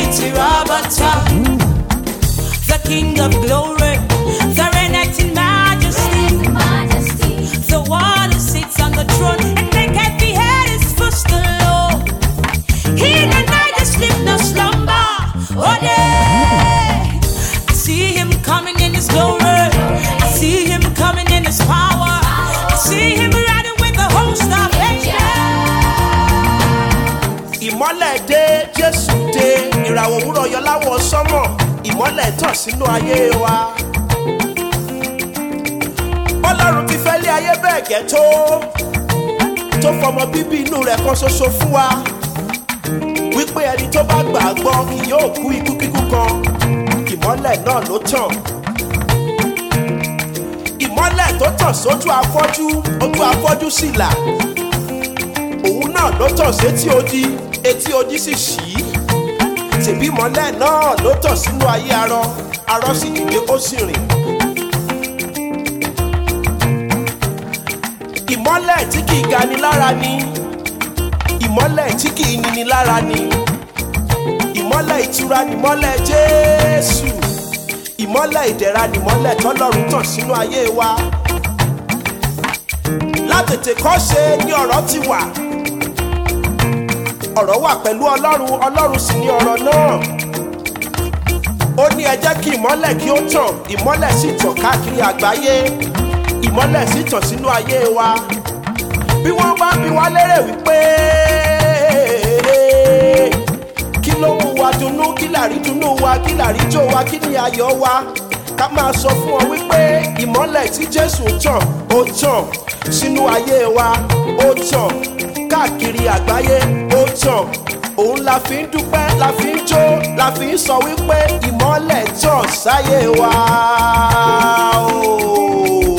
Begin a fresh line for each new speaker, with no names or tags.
Tirabata, the King of glory, the reigneth in majesty, the one who sits on the throne and maketh the head his footstool. He that neither sleep nor slumber, oh day. I see him coming in his glory, I see him coming in his power, I see him riding with the host of angels.
ìmọ́lẹ̀ dé jésù dé ìràwọ̀ òwúrọ̀ yọ láwọ̀ sánmọ̀ ìmọ́lẹ̀ tàn sínú ayé wa. ọlọ́run ti fẹ́ lé ayé bẹ́ẹ̀ gẹ́ tó tó fọmọ bíbí inú rẹ̀ kan ṣoṣo fún wa wípé ẹni tó bá gbà á gbọ́ kì yóò kú ikú kíkú kan ìmọ́lẹ̀ náà ló tàn. ìmọ́lẹ̀ tó tàn sójú afọ́jú ojú afọ́jú sì là òun náà ló tàn sétí odi etí odi sì ṣí tèbí mọ́lẹ̀ náà ló tàn sínú ayé arọ arọ sì dìde ó sì rìn. ìmọ́lẹ̀ tí kì í gani lára ni ìmọ́lẹ̀ tí kì í nini lára ni ìmọ́lẹ̀ ìtura ni mọ́lẹ̀ jésù ìmọ́lẹ̀ ìdẹ̀ra ni mọ́lẹ̀ tọ́lọ́run tàn sínú ayé wa látètè kọ́ ṣe ni ọ̀rọ̀ ti wà ọ̀rọ̀ wà pẹ̀lú ọlọ́run ọlọ́run sì ni ọ̀rọ̀ náà ó ní ẹ jẹ́ kí ìmọ́lẹ̀ kí ó tàn ìmọ́lẹ̀ sì tàn káàkiri àgbáyé ìmọ́lẹ̀ sì tàn sínú ayé wa bí wọ́n bá bi wá lérè wípé kí ló mú wa dunnú kí làrí dunnú wa kí làrí jó wa kí ni ayọ̀ wa ká máa sọ fún ọ wípé ìmọ́lẹ̀ tí jésù tàn ó tàn sínú ayé wa ó tàn káàkiri àgbáyé ó tàn òun la fi ń dúpẹ́ la fi ń jó la fi ń sọ wípé ìmọ́lẹ̀ tàn sáyé wa. Oh.